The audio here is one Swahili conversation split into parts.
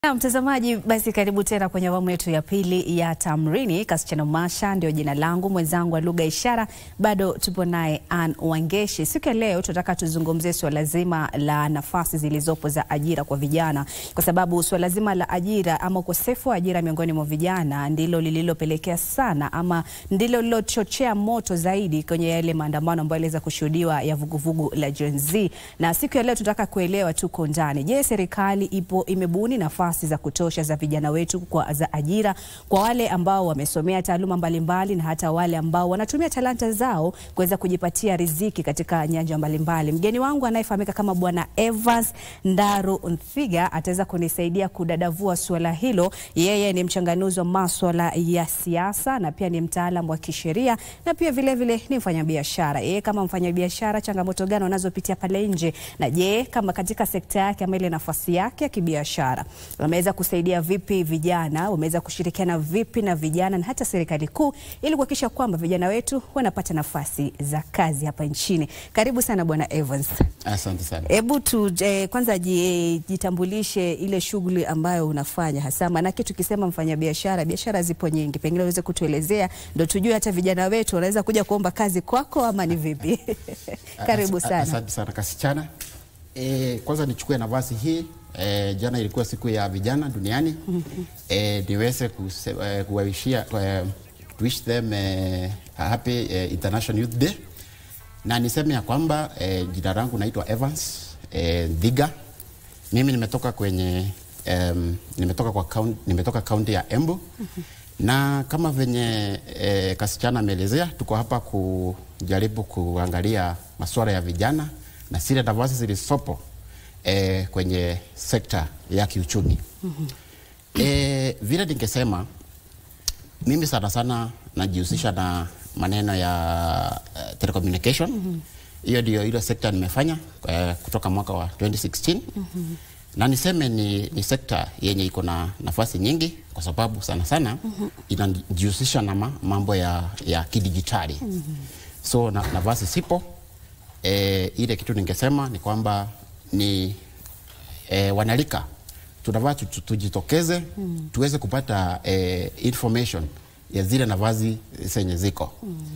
Na mtazamaji, basi karibu tena kwenye awamu yetu ya pili ya Tamrini. Kasichana Masha ndio jina langu, mwenzangu wa lugha ishara bado tupo naye Ann Wangeshi. Siku ya leo tunataka tuzungumzie suala zima la nafasi zilizopo za ajira kwa vijana, kwa sababu suala zima la ajira ama ukosefu wa ajira miongoni mwa vijana ndilo lililopelekea sana ama ndilo lilochochea moto zaidi kwenye yale maandamano ambayo yaliweza kushuhudiwa ya vuguvugu la Gen Z. Na siku ya leo tunataka kuelewa tuko ndani, je, serikali ipo imebuni nafasi za kutosha za vijana wetu kwa za ajira kwa wale ambao wamesomea taaluma mbalimbali na hata wale ambao wanatumia talanta zao kuweza kujipatia riziki katika nyanja mbalimbali. Mgeni wangu anayefahamika kama Bwana Evans Ndaru Nthiga ataweza kunisaidia kudadavua suala hilo. Yeye ni mchanganuzi wa maswala ya siasa na pia ni mtaalam wa kisheria na pia vile vile ni mfanyabiashara. Yeye kama mfanyabiashara, changamoto gani wanazopitia pale nje, na je, kama katika sekta yake ama ile nafasi yake ya kibiashara wameweza kusaidia vipi vijana, wameweza kushirikiana vipi na vijana na hata serikali kuu ili kuhakikisha kwamba vijana wetu wanapata nafasi za kazi hapa nchini. Karibu sana Bwana Evans. Asante sana. Hebu tu eh, kwanza ji- jitambulishe ile shughuli ambayo unafanya hasa, maanake tukisema mfanyabiashara, biashara zipo nyingi, pengine uweze kutuelezea ndo tujue hata vijana wetu wanaweza kuja kuomba kazi kwako ama ni vipi? Karibu As- sana. Asante sana kasichana. E, kwanza nichukue nafasi hii e, jana ilikuwa siku ya vijana duniani e, niweze kuse- eh, kuwawishia eh, to wish them eh, a happy eh, International Youth Day na niseme ya kwamba eh, jina langu naitwa Evans eh, Dhiga. Mimi nimetoka kwenye um, nimetoka kwa kaunti, nimetoka kaunti ya Embu na kama venye eh, kasichana ameelezea, tuko hapa kujaribu kuangalia masuala ya vijana na zile nafasi zilizopo eh, kwenye sekta ya kiuchumi. Eh, vile ningesema mimi sana sana najihusisha na maneno ya uh, telecommunication hiyo ndio ile sekta nimefanya uh, kutoka mwaka wa 2016 na niseme ni, ni sekta yenye iko na nafasi nyingi kwa sababu sana sana inajihusisha na ma, mambo ya, ya kidijitali so na, nafasi sipo e, ile kitu ningesema ni kwamba ni e, wanalika tunavaa tu- tu- tujitokeze tuweze kupata e, information ya zile nafasi zenye ziko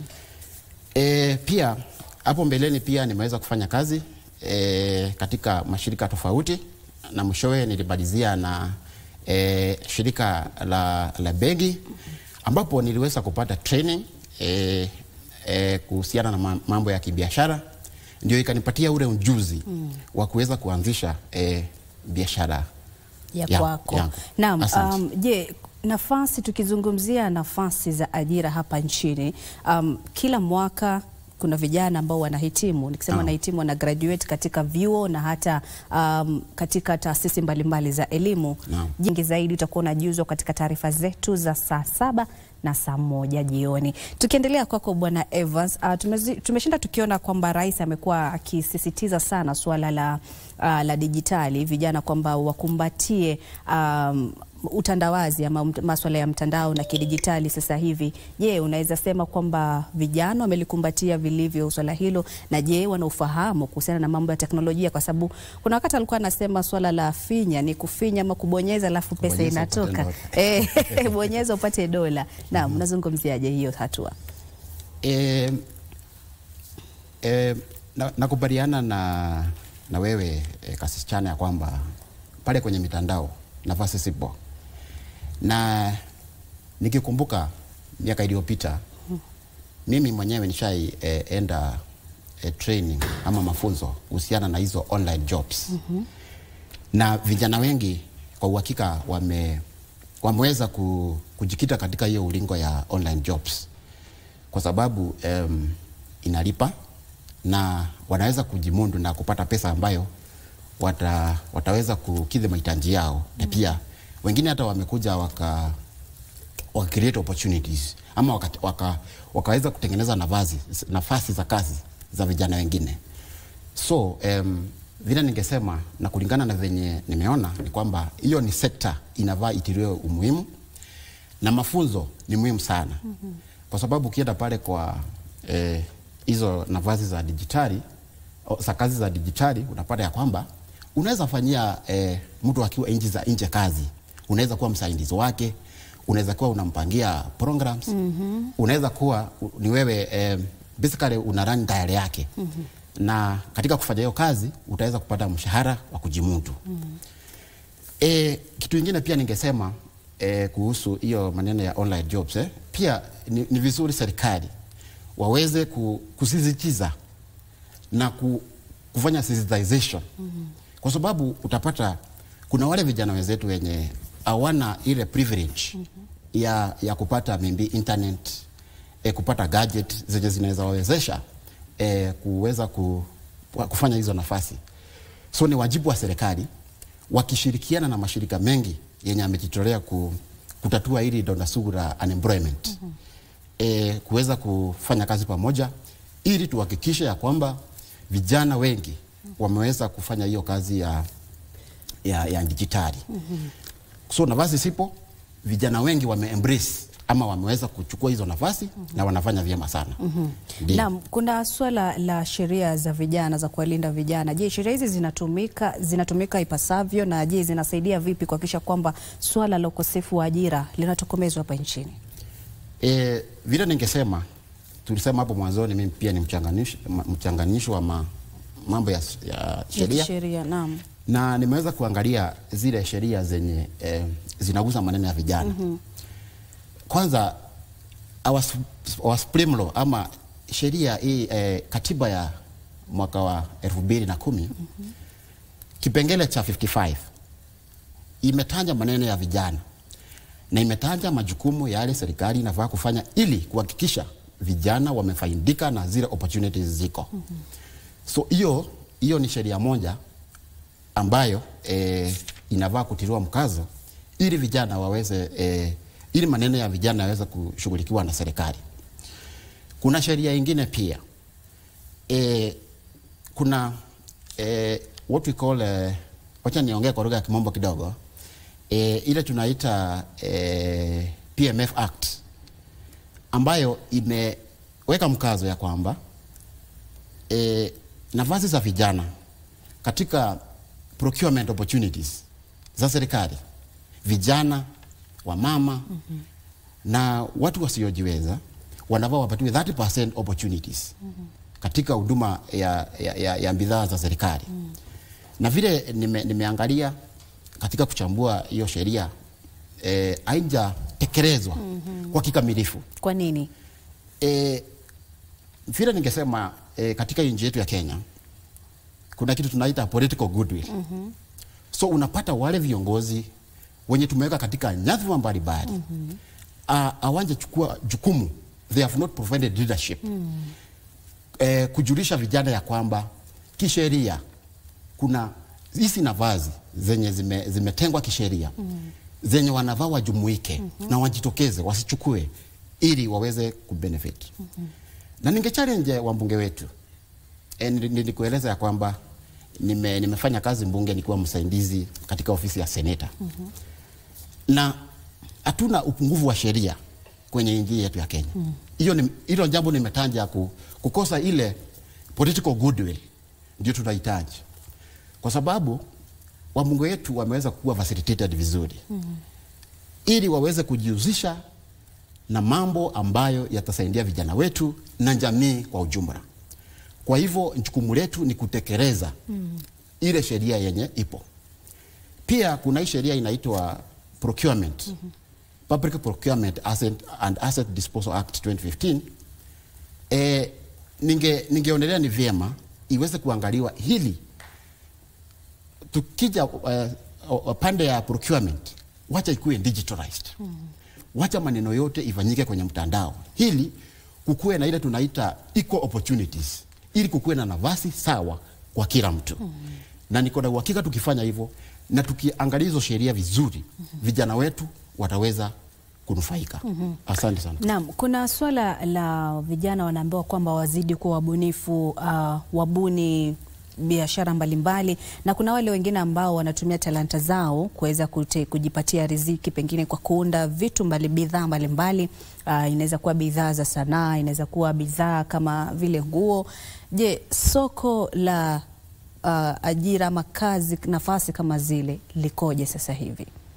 e, pia hapo mbeleni pia nimeweza kufanya kazi e, katika mashirika tofauti na mwishowe nilimalizia na e, shirika la, la benki ambapo niliweza kupata training e, e, kuhusiana na ma- mambo ya kibiashara ndio ikanipatia ule ujuzi wa kuweza kuanzisha e, biashara ya Ya- kwako. yangu. Naam, Asante. um, je, nafasi tukizungumzia nafasi za ajira hapa nchini um, kila mwaka kuna vijana ambao wanahitimu, nikisema Naam. wanahitimu wana graduate katika vyuo na hata um, katika taasisi mbalimbali za elimu. Naam. Jingi zaidi utakuwa unajuzwa katika taarifa zetu za saa saba na saa moja jioni. Tukiendelea kwako Bwana Evans, uh, tumezi, tumeshinda tukiona kwamba rais amekuwa akisisitiza sana suala la, uh, la dijitali, vijana kwamba wakumbatie um, utandawazi ama mt- maswala ya mtandao na kidijitali sasa hivi. Je, unaweza sema kwamba vijana wamelikumbatia vilivyo swala hilo, na je wana ufahamu kuhusiana na mambo ya teknolojia? Kwa sababu kuna wakati alikuwa anasema swala la finya ni kufinya ama kubonyeza alafu pesa Kubonyeza upate inatoka. dola. Eh, bonyeza upate dola. Naam, unazungumziaje hiyo hatua? E, e, na, nakubaliana na, na wewe e, kasichana ya kwamba pale kwenye mitandao nafasi sipo, na nikikumbuka miaka iliyopita mimi mwenyewe nishai e, enda e, training ama mafunzo kuhusiana na hizo online jobs na vijana wengi kwa uhakika wame, wameweza ku, kujikita katika hiyo ulingo ya online jobs kwa sababu um, inalipa na wanaweza kujimundu na kupata pesa ambayo wata, wataweza kukidhi mahitaji yao na pia wengine hata wamekuja waka, waka create opportunities ama waka, waka, wakaweza kutengeneza nafasi, nafasi za kazi za vijana wengine so um, vile ningesema na kulingana na venye nimeona ni kwamba hiyo ni sekta inavaa itiliwe umuhimu na mafunzo ni muhimu sana mm-hmm. kwa sababu ukienda pale kwa eh, hizo nafasi za dijitali o, za kazi za dijitali unapata ya kwamba unaweza fanyia eh, mtu akiwa nchi za nje kazi unaweza kuwa msaidizi wake, unaweza kuwa unampangia programs mm-hmm. unaweza kuwa u- ni wewe eh, basically una run diary yake mm-hmm. na katika kufanya hiyo kazi utaweza kupata mshahara wa kujimudu mm-hmm. E, kitu ingine pia ningesema e, kuhusu hiyo maneno ya online jobs eh. Pia ni, ni vizuri serikali waweze ku, kusisitiza na ku, kufanya sensitization mm-hmm. kwa sababu utapata kuna wale vijana wenzetu wenye hawana ile privilege mm-hmm. ya, ya kupata mimbi internet e, kupata gadget zenye zinaweza wawezesha e, kuweza ku, kufanya hizo nafasi so ni wajibu wa serikali wakishirikiana na mashirika mengi yenye amejitolea ku, kutatua hili donda sugu la unemployment mm-hmm. e, kuweza kufanya kazi pamoja ili tuhakikishe ya kwamba vijana wengi wameweza kufanya hiyo kazi ya, ya, ya dijitali mm-hmm. so nafasi sipo vijana wengi wame embrace ama wameweza kuchukua hizo nafasi mm-hmm. na wanafanya vyema sana mm-hmm. Naam, kuna swala la sheria za vijana za kuwalinda vijana. Je, sheria hizi zinatumika zinatumika ipasavyo na je, zinasaidia vipi kuhakikisha kwamba swala la ukosefu wa ajira linatokomezwa hapa nchini? E, vile ningesema tulisema hapo mwanzoni, mimi pia ni mchanganishi, ma- mchanganishi wa ma, mambo ya, ya sheria Sheria, naam. na nimeweza kuangalia zile sheria zenye eh, zinagusa maneno ya vijana mm-hmm. Kwanza our, sup- our supreme law ama sheria hii eh, katiba ya mwaka wa elfu mbili na kumi mm-hmm. kipengele cha 55 imetaja maneno ya vijana na imetaja majukumu yale serikali inafaa kufanya ili kuhakikisha vijana wamefaidika na zile opportunities ziko. Mm-hmm. So hiyo hiyo ni sheria moja ambayo eh, inafaa kutiliwa mkazo ili vijana waweze eh, ili maneno ya vijana yaweze kushughulikiwa na serikali. Kuna sheria ingine pia eh, kuna eh, what we call eh, wacha niongee kwa lugha ya kimombo kidogo eh, ile tunaita eh, PMF Act ambayo imeweka mkazo ya kwamba eh, nafasi za vijana katika procurement opportunities za serikali, vijana, wamama mm-hmm. na watu wasiojiweza wanafaa wapatiwe 30% opportunities mm-hmm. katika huduma ya, ya, ya, ya bidhaa za serikali mm. na vile nime, nimeangalia katika kuchambua hiyo sheria eh, haijatekelezwa mm-hmm. kwa kikamilifu Kwa nini? e, vile ningesema e, katika nchi yetu ya Kenya kuna kitu tunaita political goodwill. Mm-hmm. So unapata wale viongozi wenye tumeweka katika nyadhifa mbalimbali mm-hmm. awanje chukua jukumu, they have not provided leadership mm. e, kujulisha vijana ya kwamba kisheria kuna hizi nafasi zenye zime, zimetengwa kisheria mm. zenye wanavaa wajumuike mm-hmm. na wajitokeze wasichukue ili waweze kubenefit mm-hmm. na ningechallenge wambunge wetu e, nilikueleza ya kwamba nime, nimefanya kazi mbunge nikiwa msaidizi katika ofisi ya seneta mm-hmm. na hatuna upungufu wa sheria kwenye nchi yetu ya Kenya hiyo mm. hilo jambo nimetanja ku, kukosa ile political goodwill ndio tunahitaji kwa sababu wabunge wetu wameweza kuwa facilitated vizuri mm. ili waweze kujihusisha na mambo ambayo yatasaidia vijana wetu na jamii kwa ujumla. Kwa hivyo jukumu letu ni kutekeleza mm. ile sheria yenye ipo. Pia kuna hii sheria inaitwa procurement mm-hmm. Public Procurement Asset and Asset Disposal Act 2015. E, ninge ningeonelea ni vyema iweze kuangaliwa hili tukija uh, pande ya procurement wacha ikuwe digitalized mm. wacha maneno yote ifanyike kwenye mtandao hili kukuwe na ile tunaita equal opportunities ili kukuwe na nafasi sawa kwa kila mtu mm. na niko na uhakika tukifanya hivyo na tukiangalia hizo sheria vizuri mm-hmm. vijana wetu wataweza kunufaika. mm-hmm. Asante sana. Naam, kuna swala la vijana wanaambiwa kwamba wazidi kuwa wabunifu, uh, wabuni biashara mbalimbali na kuna wale wengine ambao wanatumia talanta zao kuweza kujipatia riziki pengine kwa kuunda vitu mbali bidhaa mbalimbali. Uh, inaweza kuwa bidhaa za sanaa, inaweza kuwa bidhaa kama vile nguo. Je, soko la uh, ajira ama kazi nafasi kama zile likoje sasa hivi?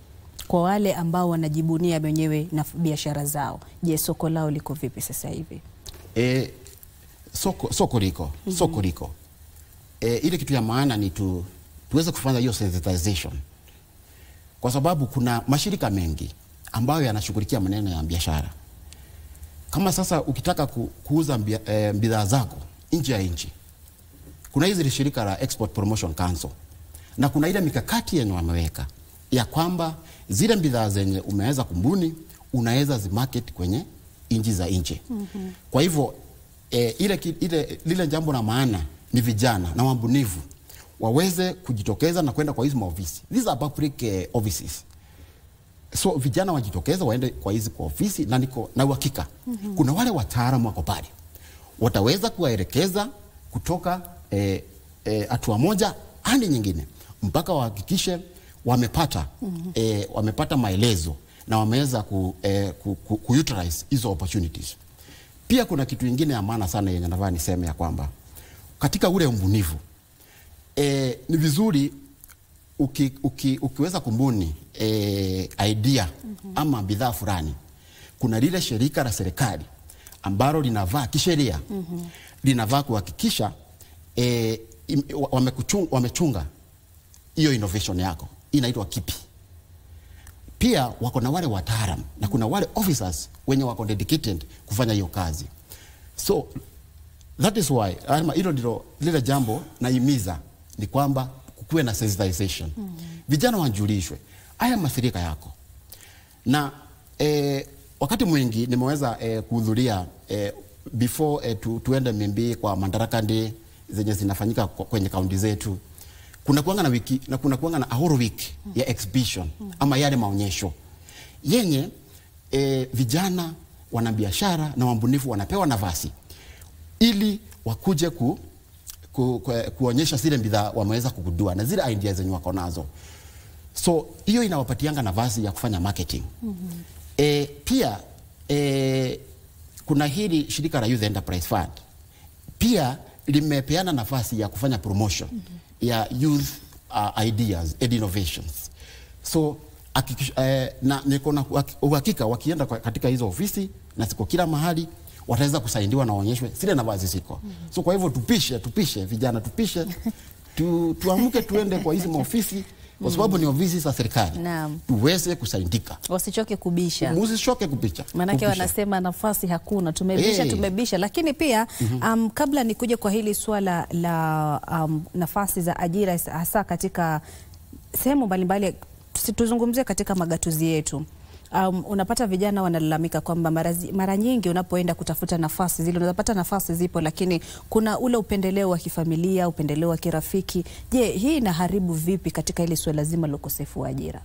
kwa wale ambao wanajibunia wenyewe na biashara zao. Je, soko lao liko vipi sasa hivi? E, soko, soko liko soko liko e, ile kitu ya maana ni tu, tuweze kufanya hiyo sensitization, kwa sababu kuna mashirika mengi ambayo yanashughulikia maneno ya biashara. Kama sasa ukitaka ku, kuuza mbia- eh, bidhaa zako nje ya nchi, kuna hizi shirika la Export Promotion Council na kuna ile mikakati yenye wameweka ya kwamba zile bidhaa zenye umeweza kumbuni unaweza zimarket kwenye nchi za nje. mm-hmm. Kwa hivyo e, ile, ki- ile, lile jambo la maana ni vijana na wabunifu waweze kujitokeza na kwenda kwa hizi maofisi. These are public eh, offices so vijana wajitokeza waende kwa hizi kwa ofisi na niko na uhakika mm-hmm. kuna wale wataalamu wako pale wataweza kuwaelekeza kutoka eh, eh, hatua moja hadi nyingine mpaka wahakikishe wamepata mm-hmm. eh, wamepata maelezo na wameweza ku, eh, ku, ku, ku utilize hizo opportunities. Pia kuna kitu ingine ya maana sana yenye nafaa niseme ya kwamba katika ule ubunifu e, ni vizuri uki, uki, ukiweza kumbuni e, idea mm-hmm. ama bidhaa fulani, kuna lile shirika la serikali ambalo linavaa kisheria mm-hmm. linavaa kuhakikisha e, im- wa- wamekuchung- wamechunga hiyo innovation yako, inaitwa kipi pia wako na wale wataalam na kuna wale officers wenye wako dedicated kufanya hiyo kazi so that is why ama hilo ndilo lile jambo naimiza ni kwamba kukuwe na sensitization mm. vijana wajulishwe haya masirika yako na eh, wakati mwingi nimeweza eh, kuhudhuria eh, before eh, tu, tuende mimbi kwa Madaraka Day zenye zinafanyika kwa- kwenye kaunti zetu kuna kuanga na wiki na kuna kuanga na a whole week ya exhibition ama yale maonyesho yenye eh, vijana wanabiashara na wabunifu wanapewa nafasi ili wakuje ku, ku, ku, kuonyesha zile bidhaa wameweza kugundua na zile idea zenye wako nazo so hiyo inawapatianga nafasi ya kufanya marketing mm-hmm. e, pia e, kuna hili shirika la Youth Enterprise Fund pia limepeana nafasi ya kufanya promotion mm-hmm. ya youth uh, ideas and innovations so akikish, eh, na niko na uhak- uhakika wakienda kwa- katika hizo ofisi na siko kila mahali wataweza kusaidiwa na waonyeshwe zile nafasi ziko mm-hmm. so kwa hivyo tupishe tupishe vijana tupishe tu, tuamke tuende kwa hizi maofisi kwa sababu ni ofisi za serikali Naam. tuweze kusaidika Wasichoke kubisha. musishoke kupicha Maanake kupisha. wanasema nafasi hakuna, tumebisha Hey. tumebisha. Lakini pia um, kabla nikuje kwa hili swala la um, nafasi za ajira hasa katika sehemu mbalimbali, tusi- tuzungumzie katika magatuzi yetu. Um, unapata vijana wanalalamika kwamba mara, zi- mara nyingi unapoenda kutafuta nafasi zile unapata nafasi zipo, lakini kuna ule upendeleo wa kifamilia, upendeleo wa kirafiki. Je, hii inaharibu vipi katika ile suala zima la ukosefu wa ajira?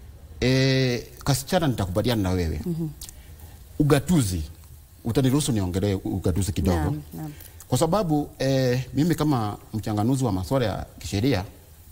E, kasichana nitakubaliana na wewe mm-hmm. Ugatuzi, utaniruhusu niongelee ugatuzi kidogo Naam, naam. kwa sababu e, mimi kama mchanganuzi wa masuala ya kisheria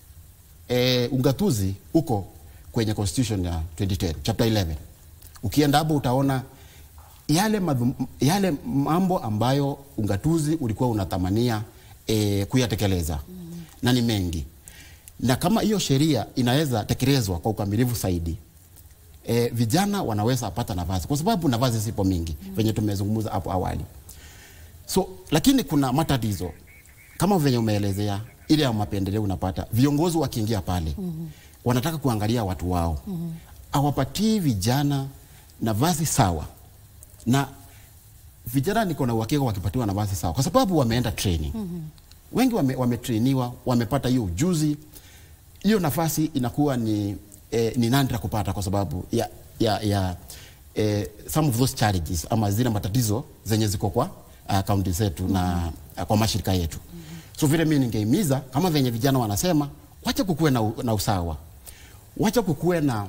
e, ugatuzi uko kwenye constitution ya 2010 chapter 11. Ukienda hapo utaona yale, madhum, yale mambo ambayo ugatuzi ulikuwa unatamania e, kuyatekeleza mm. na ni mengi na kama hiyo sheria inaweza tekelezwa kwa ukamilifu zaidi e, vijana wanaweza pata nafasi, kwa sababu nafasi zipo mingi mm. venye tumezungumza hapo awali. So lakini kuna matatizo kama venye umeelezea, ile ya mapendeleo unapata viongozi wakiingia pale mm-hmm. wanataka kuangalia watu wao mm-hmm. awapatii vijana nafasi sawa, na vijana niko na uhakika wakipatiwa nafasi sawa, kwa sababu wameenda training mm-hmm. wengi wame, wametrainiwa wamepata hiyo ujuzi, hiyo nafasi inakuwa ni, eh, ni nandra kupata kwa sababu ya, ya, ya eh, some of those challenges ama zile matatizo zenye ziko kwa uh, kaunti zetu mm -hmm. na uh, kwa mashirika yetu mm -hmm. so vile mimi ningeimiza kama venye vijana wanasema, wacha kukuwe na, u- na usawa, wacha kukuwe na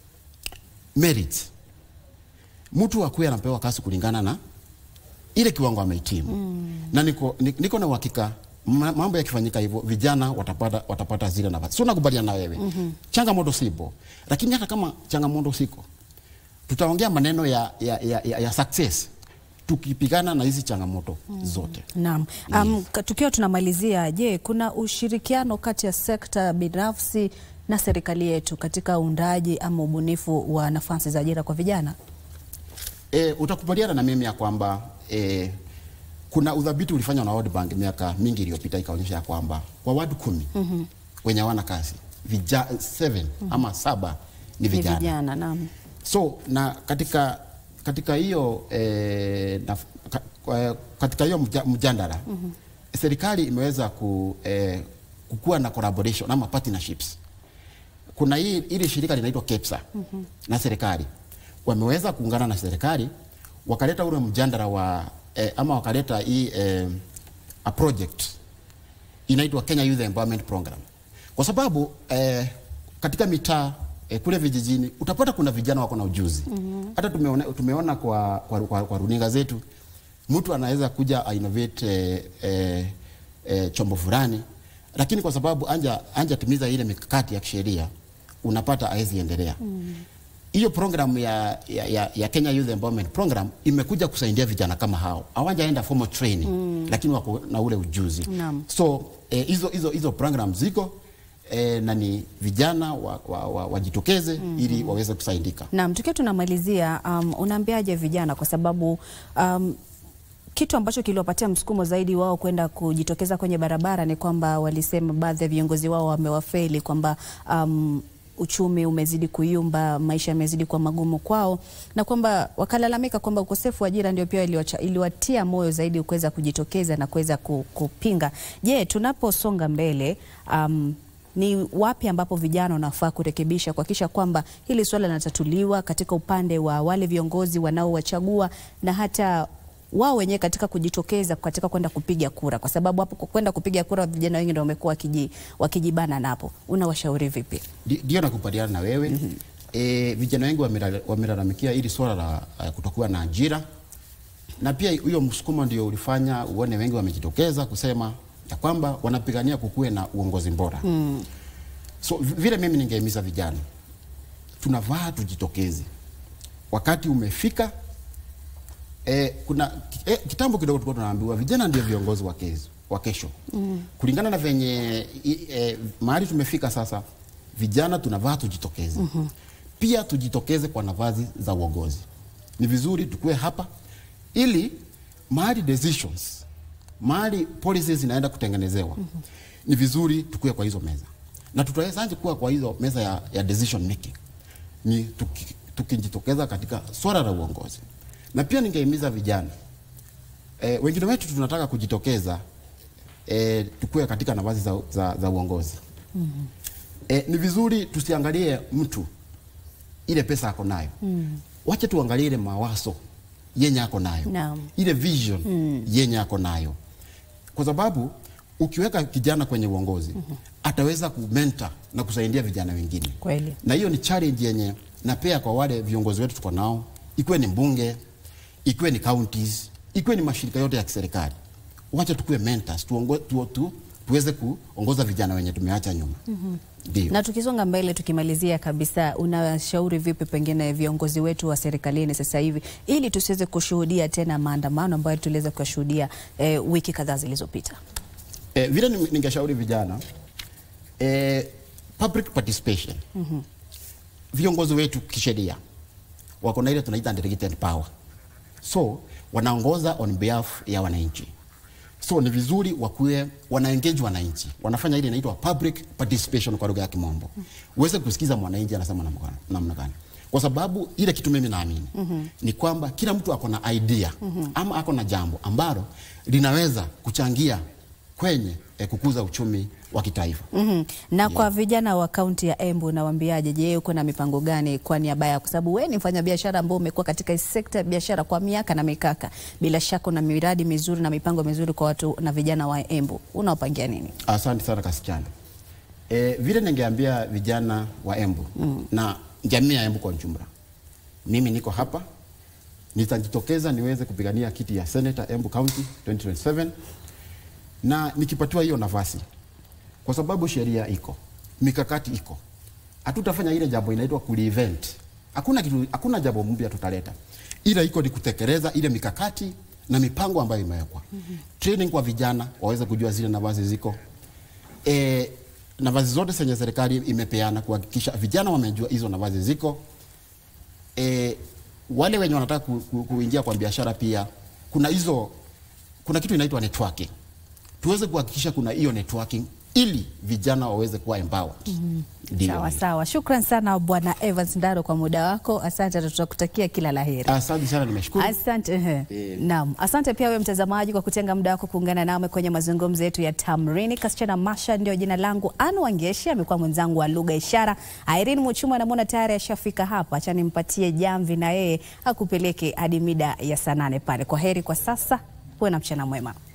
merit, mtu akuwe anapewa kazi kulingana na ile kiwango amehitimu mm. na niko, ni- niko na uhakika ma- mambo yakifanyika hivyo vijana watapata, watapata zile nafasi. So nakubaliana na wewe mm-hmm. changamoto sipo, lakini hata kama changamoto siko, tutaongea maneno ya, ya, ya, ya, ya success tukipigana na hizi changamoto mm. zote. Naam. Um, ka- tukiwa tunamalizia, je, kuna ushirikiano kati ya sekta binafsi na serikali yetu katika uundaji ama ubunifu wa nafasi za ajira kwa vijana? E, utakubaliana na mimi ya kwamba e, kuna udhabiti ulifanywa na World Bank miaka mingi iliyopita ikaonyesha ya kwamba kwa watu kumi mm -hmm. wenye hawana kazi vija, seven mm -hmm. ama saba ni Ni vijana, vijana, naam. so na katika katika hiyo eh, na, ka, kwa- katika hiyo mja- mjadala mm -hmm. serikali imeweza ku, eh, kukuwa na collaboration ama partnerships kuna hii ili shirika linaitwa KEPSA mm -hmm. na serikali wameweza kuungana na serikali wakaleta ule mjadala wa eh, ama wakaleta hii eh, a project inaitwa Kenya Youth Empowerment Program kwa sababu eh, katika mitaa eh, kule vijijini utapata kuna vijana wako na ujuzi hata tumeona, tumeona kwa, kwa, kwa, kwa runinga zetu mtu anaweza kuja ainovate eh, eh, eh, chombo fulani lakini kwa sababu anja anja timiza ile mikakati ya kisheria unapata hawezi endelea hiyo program ya, ya, ya, ya Kenya Youth Empowerment Program imekuja kusaidia vijana kama hao hawajaenda formal training mm. lakini wako na ule ujuzi Naam. so eh, hizo hizo hizo program ziko eh, na ni vijana wajitokeze wa, wa, wajitokeze ili waweze kusaidika Naam, tukiwa tunamalizia, um, unaambiaje vijana kwa sababu um, kitu ambacho kiliwapatia msukumo zaidi wao kwenda kujitokeza kwenye barabara ni kwamba walisema baadhi ya viongozi wao wamewafeli kwamba um, uchumi umezidi kuyumba, maisha yamezidi kuwa magumu kwao, na kwamba wakalalamika kwamba ukosefu wa ajira ndio pia iliwacha- iliwatia moyo zaidi kuweza kujitokeza na kuweza ku- kupinga. Je, tunaposonga mbele um, ni wapi ambapo vijana wanafaa kurekebisha kuhakikisha kwamba hili suala linatatuliwa katika upande wa wale viongozi wanaowachagua na hata wao wenyewe katika kujitokeza katika kwenda kupiga kura, kwa sababu hapo kwa kwenda kupiga kura vijana wengi ndio wamekuwa wakiji, wakijibana napo. Unawashauri vipi? Di- ndio nakubaliana na wewe mm -hmm. E, vijana wengi wamela- wamelalamikia hili swala la uh, kutokuwa na ajira na pia huyo msukumo ndio ulifanya uone wengi wamejitokeza kusema ya kwamba wanapigania kukuwe na uongozi bora mm. So vi- vile mimi ningehimiza vijana, tunavaa tujitokeze, wakati umefika. E, kuna e, kitambo kidogo tulikuwa tunaambiwa vijana ndio viongozi wa kesho, wa kesho. Mm. Kulingana na venye i- e, mahali tumefika sasa, vijana tunavaa tujitokeze. Mm-hmm. Pia tujitokeze kwa nafasi za uongozi. Ni vizuri tukue hapa ili mahali decisions, mahali policies zinaenda kutengenezewa. Mm-hmm. Ni vizuri tukue kwa hizo meza. Na tutawezaje kuwa kwa hizo meza ya, ya decision making? Ni tuki- tukijitokeza katika swala la uongozi. Na pia ningehimiza vijana e, wengine wetu tunataka kujitokeza e, tukue katika nafasi za, za, za uongozi mm-hmm. E, ni vizuri tusiangalie mtu ile pesa ako nayo mm. Wache tuangalie ile mawazo yenye ako nayo Naam. ile vision mm. yenye ako nayo, kwa sababu ukiweka kijana kwenye uongozi mm-hmm. ataweza kumenta na kusaidia vijana wengine Kweli. na hiyo ni challenge yenye napea kwa wale viongozi wetu tuko nao, ikiwe ni mbunge, ikiwe ni counties, ikiwe ni mashirika yote ya kiserikali. Wacha tukuwe mentors, tuongo, tu, tu, tuweze kuongoza vijana wenye tumeacha nyuma. Ndio. Na tukisonga mbele, tukimalizia kabisa, unashauri vipi pengine viongozi wetu wa serikalini sasa hivi ili tusiweze kushuhudia tena maandamano ambayo tuliweza kuyashuhudia eh, wiki kadhaa zilizopita? Eh, vile ni- ningeshauri vijana eh, public participation mm-hmm. Viongozi wetu kisheria wako na ile tunaita delegated power, so wanaongoza on behalf ya wananchi, so ni vizuri wakuwe wana engage wananchi, wanafanya ile inaitwa public participation kwa lugha ya Kimombo, uweze kusikiza mwananchi anasema namna gani- namna gani, kwa sababu ile kitu mimi naamini mm-hmm. ni kwamba kila mtu ako na idea mm-hmm. ama ako na jambo ambalo linaweza kuchangia kwenye eh, kukuza uchumi wa kitaifa. Mhm. Na kwa vijana wa kaunti ya Embu unawaambiaje? Je, uko na mipango gani kwa niaba yao? Kwa sababu wewe ni mfanyabiashara ambao umekuwa katika hii sekta ya biashara kwa miaka na mikaka, bila shaka una miradi mizuri na mipango mizuri kwa watu na vijana wa Embu, unawapangia nini? Asante sana kasichana. E, vile ningeambia vijana wa Embu mm. na jamii ya Embu kwa ujumla, mimi niko hapa, nitajitokeza niweze kupigania kiti ya senator Embu County 2027 na nikipatiwa hiyo nafasi, kwa sababu sheria iko, mikakati iko, hatutafanya ile jambo inaitwa kulivent. Hakuna kitu, hakuna jambo mpya tutaleta, ila iko ni kutekeleza ile mikakati na mipango ambayo imewekwa. mm-hmm. Training kwa vijana waweze kujua zile nafasi ziko e, nafasi zote zenye serikali imepeana kuhakikisha vijana wamejua hizo nafasi ziko. E, wale wenye wanataka ku, ku, kuingia kwa biashara pia kuna hizo, kuna kitu inaitwa networking, tuweze kuhakikisha kuna hiyo networking ili vijana waweze kuwa empowered. Ndio. Sawa sawa, shukran sana Bwana Evans Ndaro kwa muda wako. Asante, na tutakutakia kila la heri. Asante sana, nimeshukuru. Asante. ehe. Eh. Naam, asante pia wewe mtazamaji kwa kutenga muda wako kuungana nami kwenye mazungumzo yetu ya Tamrini. Kasichana Masha ndio jina langu. Anu Wangeshi amekuwa mwenzangu wa lugha ishara. Irene Muchuma namwona tayari ashafika hapa, acha nimpatie jamvi na yeye akupeleke hadi mida ya saa nane pale. Kwa heri kwa sasa, uwe na mchana mwema.